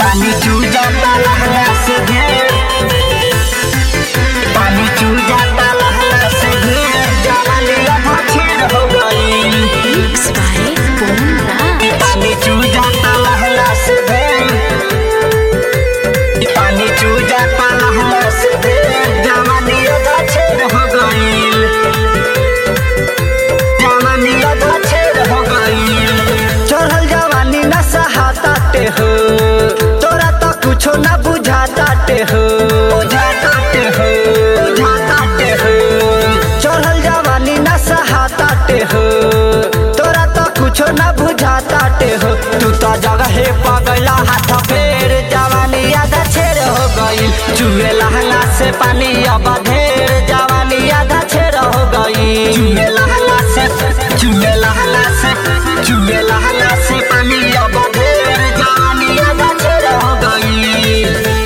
पानी चू जाता लहला से ढेर पानी चू जाता लहला से ढेर जवानी आधा छेड़ हो गई Mixed by Bone Raj. पानी चू जाता लहला से ढेर पानी चू जाता लहला से ढेर जवानी आधा छेड़ हो गई जवानी आधा छेड़ हो गई चढ़ल जवानी न सहाताटे हो तोरा तो कुछो न बुझाताटे हो बुझाताटे हो बुझाताटे हो चढ़ल जवानी न सहाताटे हो तोरा तो कुछो न बुझाताटे हो तू तो जगह पगला हाथ फेर जवानी आधा छेड़ हो गई चुए लहंगा से पानी अब ढेर जवानी आधा छेड़ हो गई चुए लहंगा से चुए लहंगा से चुए लहंगा से पानी अब ढेर जवानी आधा छेड़ हो गई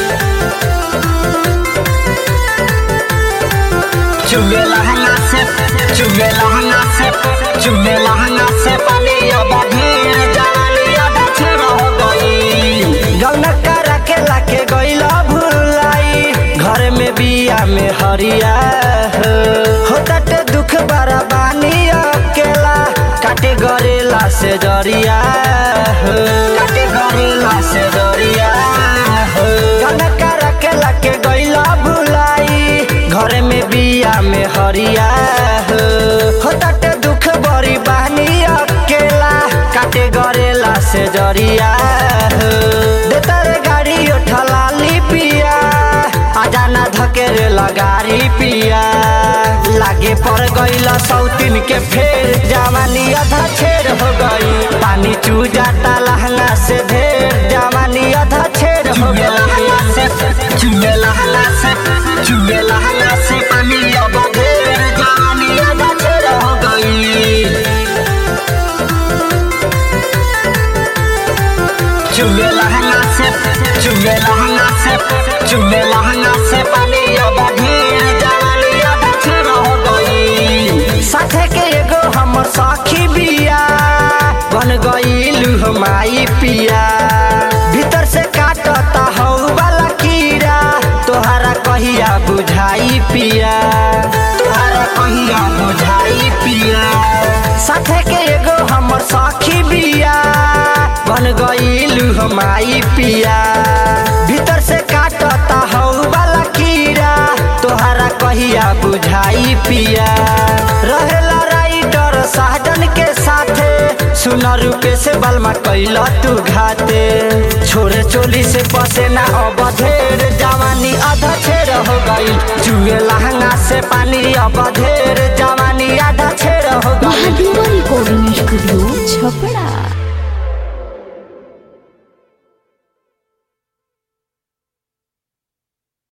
चुए लहंगा से चुए लहंगा से चुए लहंगा से पानी अब ढेर जवानी आधा छेड़ हो गई जौन करा के लाके गइल भुलाई घर में बिया में हरिया हो होताटे दुख बड़ा बानी अकेला काटे गरेला से जरिया हो काटे गरेला से जरिया हो जौन करा के लाके गइल भुलाई घर में बिया में हरिया हो होताटे दुख बड़ी बानी अकेला काटे गरेला से जरिया हो देता रे गाड़ी उठला पिया आजा ना धकेरे लगारी पिया लागे पड़ गईला सौतीन के फेर जवानी आधा छेड़ हो गई पानी चू जाता लहंगा से ढेर जवानी आधा छेड़ हो गई चुए लहंगा से चुए लहंगा से पानी अब ढेर जवानी आधा छेड़ हो गई चुए लहंगा से चुए लहंगा से चुए लहंगा से पानी अब ढेर जवानी आधा छेड़ हो गई साथे के एगो हमर साखी बिया बन गईलू हमाई पिया भीतर से काटता हौ वाला कीड़ा तोहरा कहिया बुझाई पिया तोहरा कहिया बुझाई पिया साथे के एगो हमर साखी बिया बन गईलू हमाई पिया भीतर से काटता हौ वाला कीड़ा तोहरा कहिया बुझाई पिया रहेला राइटर सहजन के साथे सुना रुपे से बलमा कैला तू घाते छोरे चोली से पसेना अब ढेर जवानी आधा छेड़ हो गई चुए लहंगा से पानी अब ढेर